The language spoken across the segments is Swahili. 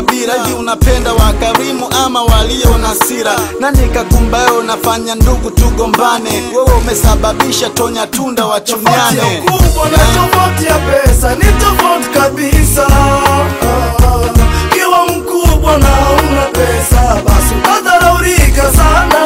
makabila hivi unapenda wakarimu ama walio na sira nani kakumbayo unafanya ndugu tugombane wewe umesababisha tonya tunda Tofauti ya wachuniane ukubwa na tofauti ya pesa ni tofauti kabisa. Kiwa mkubwa na una pesa, basi utadharaulika sana.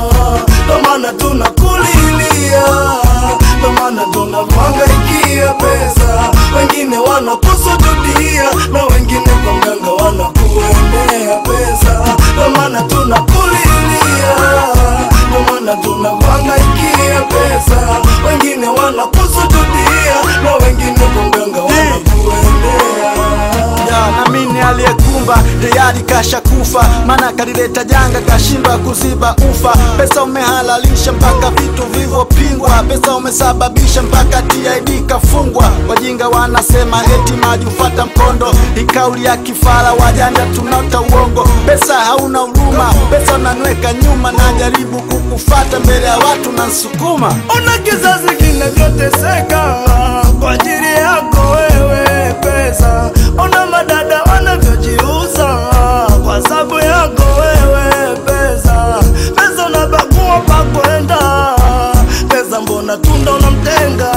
Ndo maana tunakulilia, ndo maana tunakuhangaikia pesa. Wengine wanakusujudia na wengine kwa mganga wanakuendea pesa. Ndo maana tunakulilia, ndo maana tunakuhangaikia pesa. Wengine wanakusujudia na wengine kwa mganga wanakuendea ya namini aliyekumba tayari kasha kufa maana kalileta janga kashindwa kuziba ufa pesa umehalalisha mpaka vitu vilivyopingwa pesa umesababisha mpaka TID kafungwa wajinga wanasema eti maji ufata mkondo ikauli ya kifara wajanja tunata uongo pesa hauna huruma pesa unanweka nyuma na jaribu kukufata mbele ya watu na nsukuma Ona kizazi kinavyoteseka kwa ajili yako wewe pesa. Ona madada wanavyojiuza kwa sababu yako wewe pesa. Pesa unabagua pa kwenda, pesa mbona tunda unamtenga,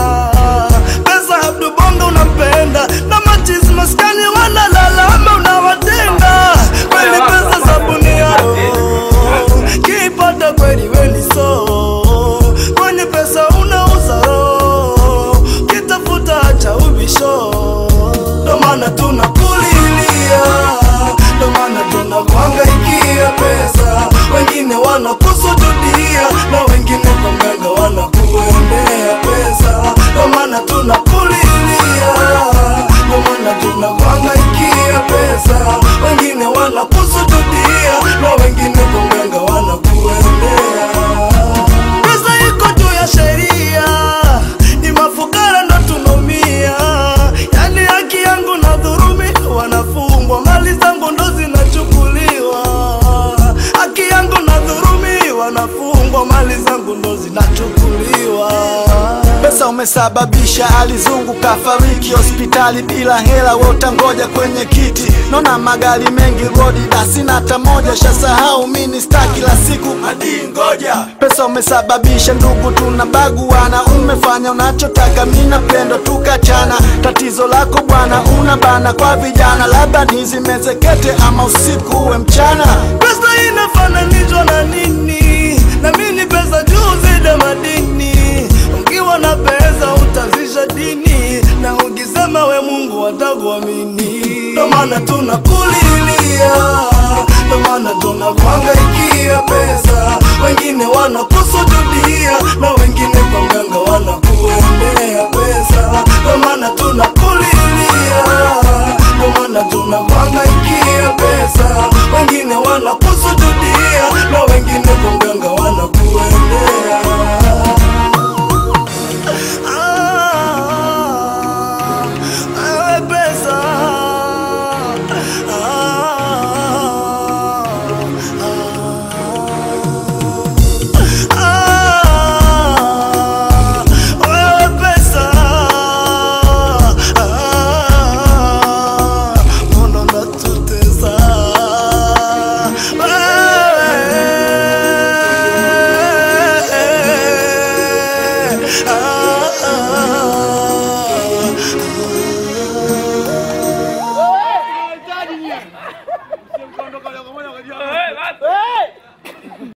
pesa Abdu Bongo unampenda na machizi maskani wanalalama unawatenga. Kweli pesa sabuni ya roho, kipata kweli weni so kwenye pesa unauza roho, kitafuta cha ubisho. Ndo maana tunakulilia, ndo maana tunakuhangaikia pesa. Wengine wanakusujudia na wengine kwa mganga wanakuendea pesa. Ndo maana tunakulilia, ndo maana tunakuhangaikia pesa. Wengine wanakusujudia na wengine kwa mganga wanakuendea pesa iko juu ya sheria, ni mafukara ndo tunaumia. Yani haki yangu na dhurumi, wanafungwa mali zangu ndo zinachukuliwa. Haki yangu na dhurumi, wanafungwa mali zangu ndo zinachukuliwa. Pesa umesababisha alizungu kafariki hospitali bila hela, we utangoja kwenye kiti. Naona magari mengi rodi na sina hata moja, shasahau mini star kila siku hadi ngoja. Pesa umesababisha ndugu tunabaguana, umefanya unachotaka, mimi napendo tukachana. Tatizo lako bwana, una bana kwa vijana, labda nizimezekete ama usiku uwe mchana. Pesa inafananishwa na nini? Na mimi pesa juu zida madini. Ukiwa na pesa utazisha dini, na ukisema we Mungu watakuamini. Ndo maana tunakulilia, ndo maana tunakuhangaikia pesa. Wengine wanakusujudia na wengine kwa mganga wanakuendea pesa. Ndo maana tunakulilia, ndo maana tunakuhangaikia pesa. Wengine wanakusujudia na wengine kwa mganga wanakuendea